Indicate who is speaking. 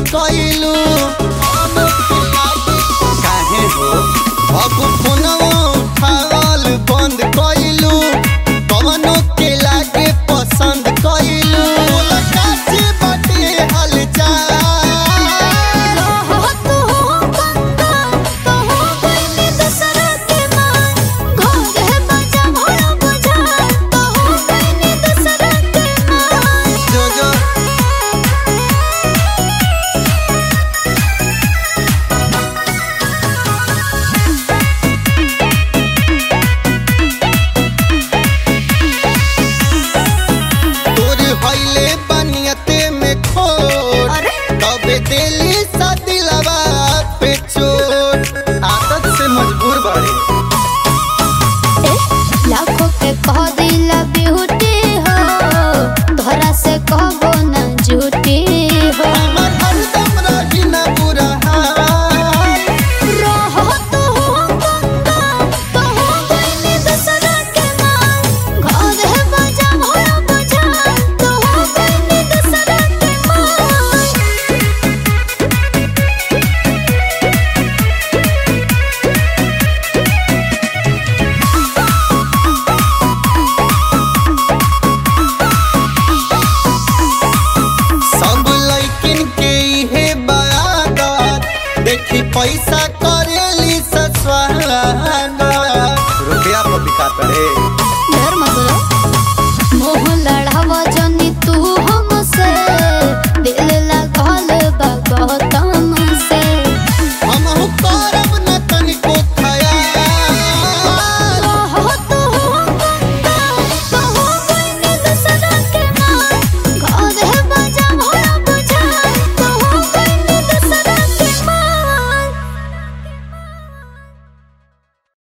Speaker 1: कइलू काहे हो अब फोनवा उठावल बंद कइलू कवनो के लागे पसंद कइलू काची बाटे हलचल
Speaker 2: रहो तू कंगा कहो गइली दूसरा के मां घर है बजा भोला बुझा कहो गइली दूसरा के मां
Speaker 1: जो जो तोर हइले बनियते में खोट
Speaker 2: अरे
Speaker 1: तबे दिली सा दिलवा पे चोट आदत से मजबूर बाड़े
Speaker 2: ए लाखों के कह दिला ब्यूटी हो धरा से कहबो ना झूठी हो
Speaker 1: हमर हरदम रही ना बुरा हाल
Speaker 2: रहो तू कंगा कहो गइली दूसरा के मां घर है बजा भोला बुझा कहो गइली दूसरा के मां
Speaker 1: सब लइकिन के इहे बात देखी पैसा